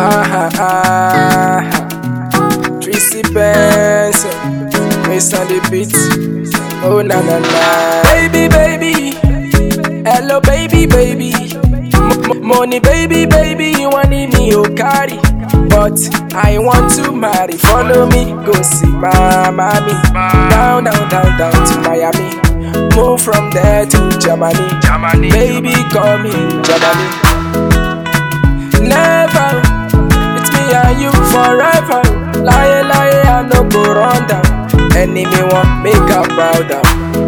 Ah, ah, ah. Tracy Benson, Miss on the beat. Oh, na na na. Baby, baby. Hello, baby, baby. M- m- money, baby, baby. You want me, oh, carry. But I want to marry. Follow me, go see my mommy. Down, down, down, down to Miami. Move from there to Germany. Germany. Baby, call me Germany. Never, it's me and you forever. Lie, lie, I no go run down. Enemy want make a bow down.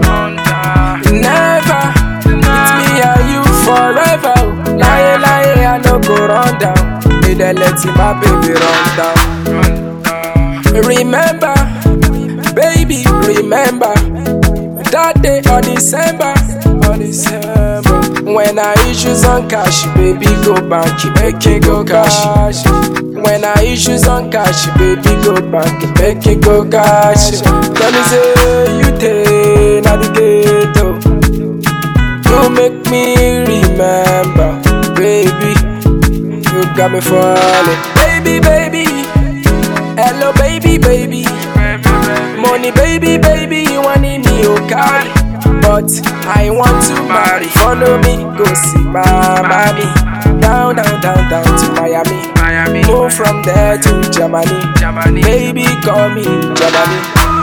Never, it's me and you forever. Lie, lie, I no go run down. Me dey let my baby run down. Remember, baby, remember that day of December, of December. When I issue some cash, baby, go bank, make it go cash. When I issue some cash, baby, go bank, make it go cash. Tell me say you take navigator, you make me remember, baby. You got me falling, baby, baby. Hello, baby, baby. Money, baby, baby, you want me, oh carry. But I want to marry. Follow me, go see my mommy. Down, down, down, down to Miami. Miami. Move from there to Germany. Germany. Baby, call me Germany.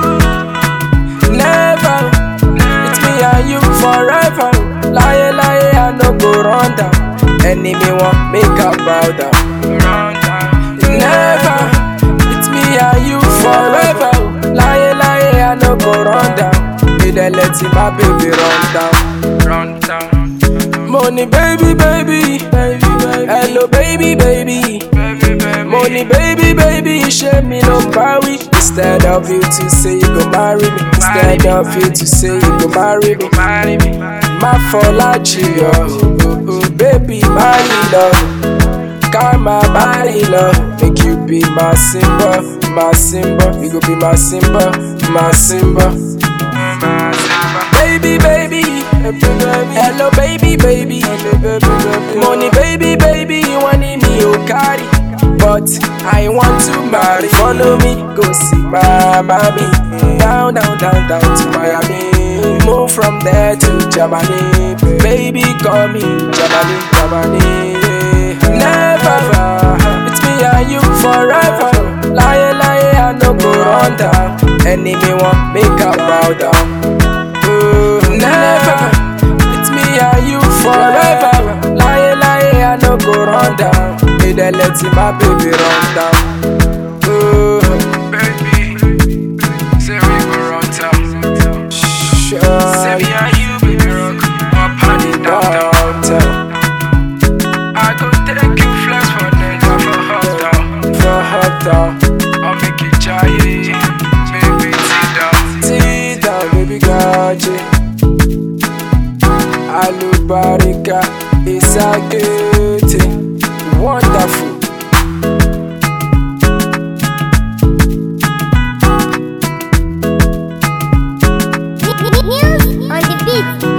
Never, it's me and you forever. Lie, lie, I no go run down. Enemy want make a bow down. Run down. Never, it's me and you forever. Lie, lie, I no go run down. Me dey let my baby run down. Run down. Money, baby, baby, baby, baby. Hello, baby, baby. Baby, baby. Money, baby, baby, shame me no marry. Instead of you to say you go marry me, instead of you to say you go marry me, Marry me. my folachi yo, oh, oh, baby, marry love, karma marry love, make you be my symbol, my symbol, you go be my symbol, my symbol. Baby, baby, hello, baby, baby, money, baby, baby, you want me, oh carry. But I want to marry. Follow me, go see my mommy. Down, down, down, down to Miami. Move from there to Germany. Baby, call me Germany, Germany. Never, it's me and you forever. Lie, lie, I no go run down. Enemy want make a bow down. Oh, never, it's me and you forever. Lie, lie, I no go run down. Me dey let my baby run down. Oh, Baby. Say we go run town. Say sure, me and you, baby, rock. Up and it down, down. downtown I go take you flex for Niger for hot down. for hot down. I'll make it giant. Baby, sit down. Sit down, baby, got you. Alubarika is a good thing. Wonderful. News on the beat.